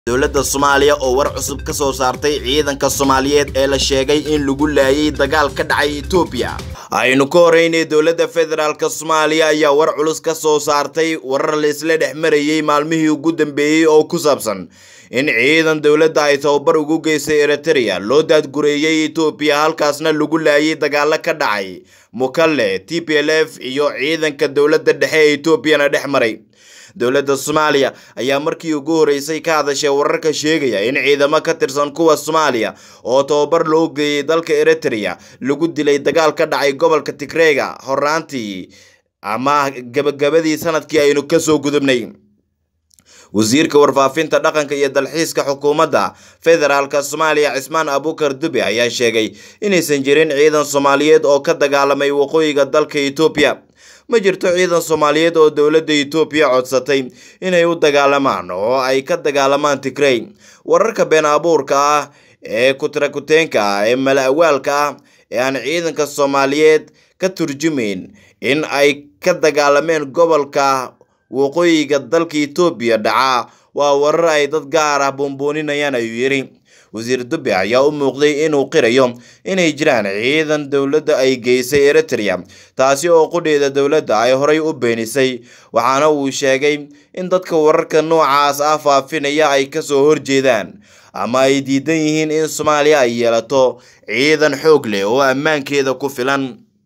dowladda soomaaliya oo war cusub ka soo saartay ciidanka soomaaliyeed ee la sheegay in lagu laayay dagaal ka dhacay etoobiya aynu ka horeynay dowladda federaalk soomaaliya ayaa war culus ka soo saartay warar laisla dhex marayey maalmihii ugu dambeeyey oo ku saabsan in ciidan dowladda ay tababar ugu geystay eritereya loo daadgureeyey etoobiya halkaasna lagu laayay dagaalo ka dhacay mukalle t p l f iyo ciidanka dowladda dhexe ee etoobiyana dhex maray dowladda soomaaliya ayaa markii ugu horeysay ka hadashay wararka sheegaya in ciidamo ka tirsan kuwa soomaaliya oo tababar loo geeyey dalka eritereya lagu dilay dagaal ka dhacay gobolka tigreega horaantii ama gabagabadii sanadkii aynu kasoo gudubnay wasiirka warfaafinta dhaqanka iyo dalxiiska xukuumadda federaalk soomaaliya cismaan abukar dube ayaa sheegay inaysan jirin ciidan soomaaliyeed oo ka dagaalamay waqooyiga dalka etoobiya ma jirto ciidan soomaaliyeed oo dowladda etoobiya codsatay inay u dagaalamaan oo ay ka dagaalamaan tigrey wararka been abuurka ah ee kutrakuteenka ah ee mala-awaalka ah ee aan ciidanka soomaaliyeed ka turjumayn in ay ka dagaalameen gobolka waqooyiga dalka etoobiya dhaca waa warar ay dad gaar ah buunbuuninayaan ayuu yidhi wasiir dube ayaa u muuqday inuu qirayo inay jiraan ciidan dowladda ay geysay eritereya taasi oo qudheeda dowladda ay horay u beenisay waxaana uu sheegay in dadka wararka noocaas ah faafinaya ay kasoo horjeedaan ama ay diidan yihiin in soomaaliya ay yeelato ciidan xoog leh oo ammaankeeda ku filan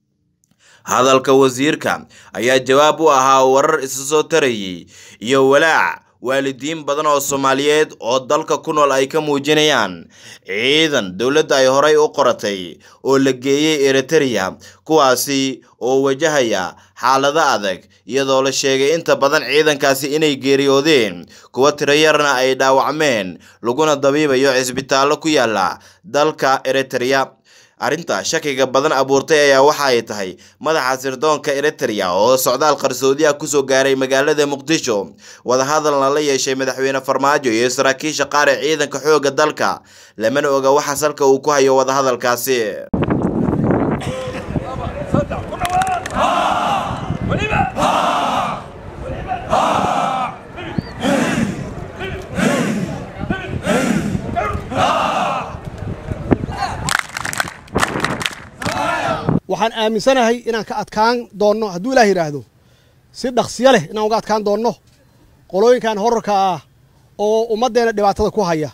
hadalka wasiirka ayaa jawaab u ahaa warar isa soo tarayay iyo walaac waalidiin badan oo soomaaliyeed oo dalka ku nool ay ka muujinayaan ciidan dowladda ay horay u qoratay oo la geeyey eritereya kuwaasi oo wajahaya xaalado adag iyadoo la sheegay inta badan ciidankaasi inay geeriyoodeen kuwa tirayarna ay dhaawacmeen laguna dabiibayo cisbitaallo ku yaala dalka eritereya arrinta shakiga badan abuurtay ayaa waxa ay tahay madaxa sirdoonka eritereya oo socdaal qarsoodi ah kusoo gaaray magaalada muqdisho wadahadalna la yeeshay madaxweyne farmaajo iyo saraakiisha qaar ee ciidanka xoogga dalka lamana oga waxa salka uu ku hayo wadahadalkaasi waxaan aaminsanahay inaan ka adkaan doonno hadduu ilaah yidhaahdo si dhaqsiyo leh inaan uga adkaan doonno qolooyinkan horarka ah oo ummaddeena dhibaatada ku haya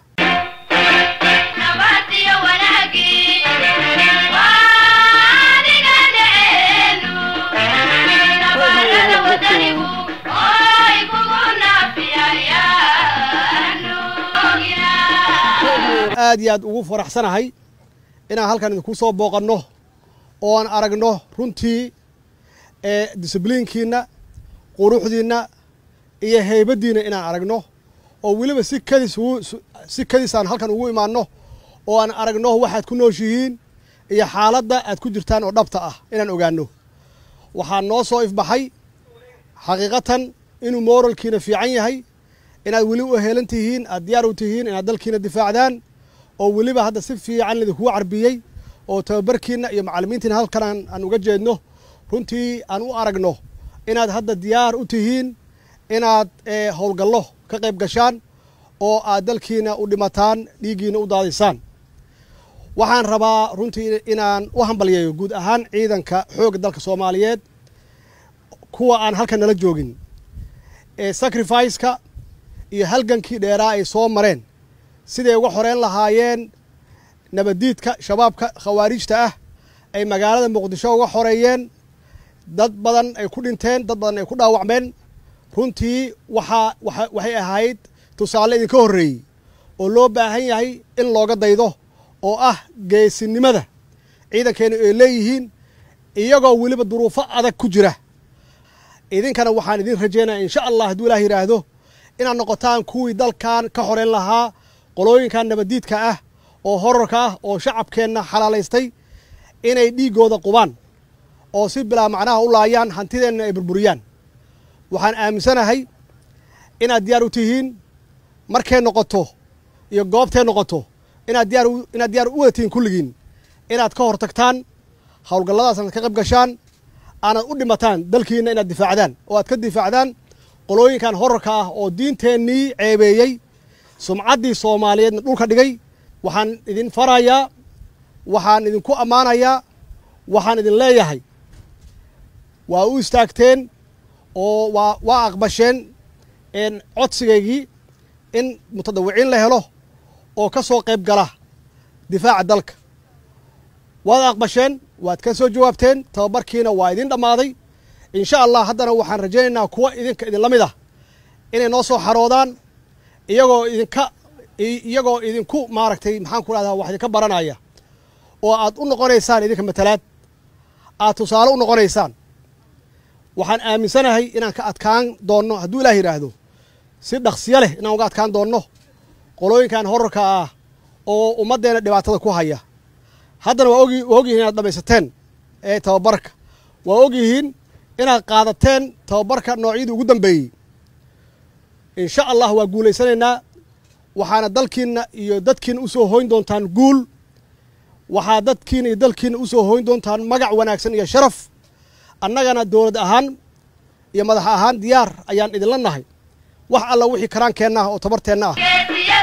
aad iyo aad ugu faraxsanahay inaan halkan idinku soo booqanno oo aan aragno runtii disibliinkiinna quruxdiinna iyo heybaddiinna inaan aragno oo weliba si kadis si kadis aan halkan ugu imaanno oo aan aragno waxaad ku nooshihiin iyo xaaladda aad ku jirtaan oo dhabta ah inaan ogaanno waxaa noo soo ifbaxay xaqiiqatan inuu mooralkiina fiican yahay inaad weli u heelan tihiin aad diyaar u tihiin inaad dalkiina difaacdaan oo weliba hadda si fiican lidinkugu carbiyey oo tababarkiina iyo macallimiintiina halkan aan uga jeedno runtii aan u aragno inaad hadda diyaar u tihiin inaad howlgallo ka qayb gashaan oo aad dalkiina u dhimataan dhiiggiina u daadisaan waxaan rabaa runtii inaan u hambalyeeyo guud ahaan ciidanka xoogga dalka soomaaliyeed kuwa aan halkan nala joogin sacrificeka iyo halgankii dheeraa ay soo mareen siday uga xoreyn lahaayeen nabaddiidka shabaabka khawaarijta ah ay magaalada muqdisho uga xoreeyeen dad badan ay ku dhinteen dad badan ay ku dhaawacmeen runtii waxaa waxay ahayd tusaale idinka horreeyey oo loo baahan yahay in looga daydo oo ah geesinimada ciidankeena ay leeyihiin iyagoo weliba duruufo adag ku jira idinkana waxaan idin rajeynaya insha allah hadduu ilaah yidhaahdo inaad noqotaan kuwii dalkan ka xoreyn lahaa qolooyinkan nabaddiidka ah oo horarka ah oo shacabkeenna xalaalaystay inay dhiiggooda qubaan oo si bilaa macnaha u laayaan hantideenna ay burburiyaan waxaan aaminsanahay inaad diyaar u tihiin markay noqoto iyo goobtay noqoto inaad diyaar inaad diyaar u wada tihiin kulligiin inaad ka hor tagtaan howlgalladaas inaad ka qayb gashaan aanad u dhimataan dalkiina inaad difaacdaan oo aad ka difaacdaan qolooyinkan horarka ah oo diinteennii ceebeeyey sumcaddii soomaaliyeedna dhulka dhigay waxaan idin farayaa waxaan idinku ammaanayaa waxaan idin leeyahay waa u istaagteen oo waa waa aqbasheen codsigaygii in mutadawiciin la helo oo ka soo qayb gala difaaca dalka waad aqbasheen waad ka soo jawaabteen tababarkiina waa idin dhammaaday insha allah haddana waxaan rajaynaynaa kuwa idinka idinla mid ah inay noo soo xaroodaan iyagoo idinka iyagoo idinku maaragtay maxaan ku rahdaa wax idinka baranaya oo aad u noqonaysaan idinka matalaad aad tusaale u noqonaysaan waxaan aaminsanahay inaan ka adkaan doonno hadduu ilaah yidhaahdo si dhaqsiyo leh inaan uga adkaan doonno qolooyinkan horarka ah oo ummaddeena dhibaatada ku haya haddana waa ogi waa ogyihiin inaad dhamaysateen ee tababarka waa ogyihiin inaad qaadateen tababarka noocyadii ugu dambeeyey insha allah waa guulaysanaynaa waxaana dalkiinna iyo dadkiina usoo hoyn doontaan guul waxaa dadkiina iyo dalkiina usoo hoyn doontaan magac wanaagsan iyo sharaf annagana dowlad ahaan iyo madax ahaan diyaar ayaan idinla nahay wax alla wixii karaankeenna ah oo tabarteenna ah